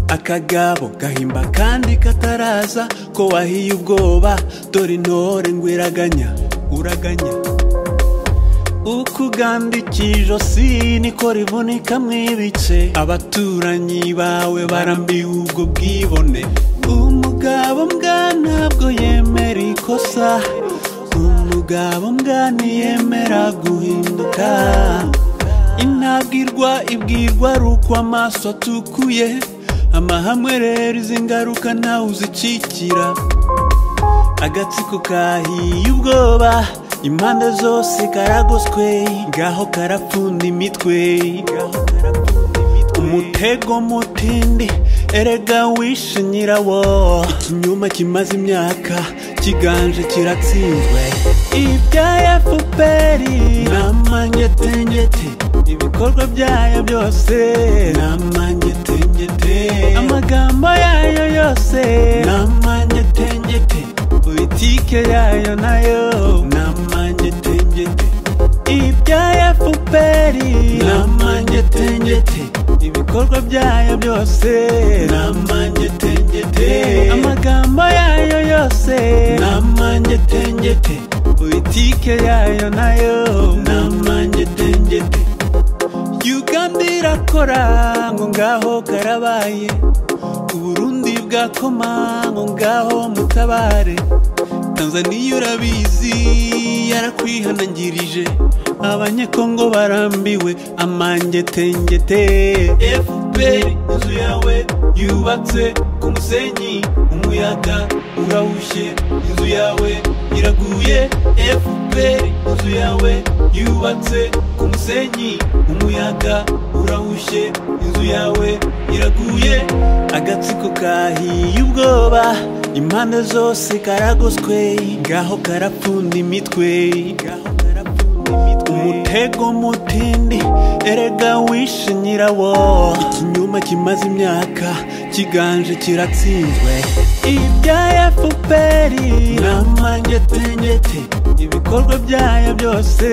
akagabo gahimba kandi kataraza ko wahiye ubwoba dore intore ngo iraganya uraganya uko uganda ikijosi niko rivunika mu ibice abaturanyi bawe barambiwe ubwo bwibone umugabo mbwa ntabwo yemera ikosa umugabo mbwa ntiyemera guhinduka intabwirwa ibwirwa ari uko amaso atukuye amahame rero izi ngaruka ntawe uzikikira agatsiko kahiye ubwoba impande zose karagoswe ngaho karapfunda imitwe umutego mutindi erega wishe nyirawo ikinyoma kimaze imyaka kiganje kiratsinzwe ibya efuperi ni amanyetenyete ibikorwa byayo byose ni amanyetenyete amagambo yayo yose ni amanyetenyete politike yayo nayo ni amanyetenyete ibya efuperi ni amanyetenyete ibikorwa byayo byose ni amanyetenyete amagambo yayo yose ni amanyetenyete politike yayo nayo ni amanyetenyete uganda irakora ngo ngaho karabaye uburundi bwakoma ngo ngaho mutabare tanzaniya urabizi yarakwihanangirije abanyekongo barambiwe amangetengete fpr inzu yawe yubatse ku musenyi umuyaga urahushye inzu yawe iraguye fpr inzu yawe yubatse ku musenyi umuyaga urahushye inzu yawe iraguye agatsiko kahiye ubwoba impande zose karagoswe ngaho karapfunda imitwe umutego mutindi erega wishe nyirawo ikinyoma kimaze imyaka kiganje kiratsinzwe ibya efuperi ni amanyetenyete ibikorwa byayo byose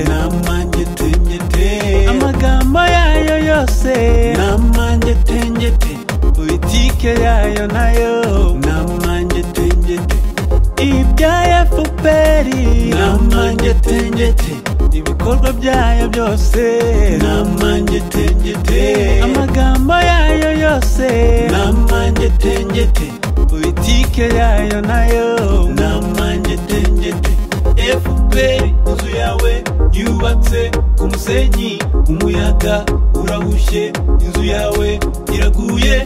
ni amanyetenyete amagambo yayo yose ni amanyetenyete politike yayo nayo ni amanyetenyete ibya efuperi ni amanyetenyete ibikorwa byayo byose ni amanyetenyete amagambo yayo yose ni amanyetenyete politike yayo nayo ni amanyetenyete fpr inzu yawe yubatse ku musenyi umuyaga urahushye inzu yawe iraguye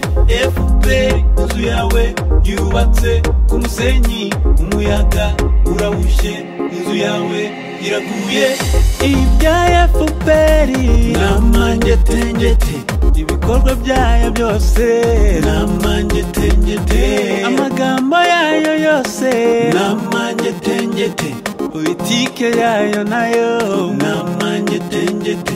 fpr inzu yawe yubatse ku musenyi umuyaga urahushye inzu yawe iraguye ibya fpr ni amanyetenyete ibikorwa byayo byose ni amanyetenyete amagambo yayo yose ni amanyetenyete politike yayo nayo ni amanyetenyete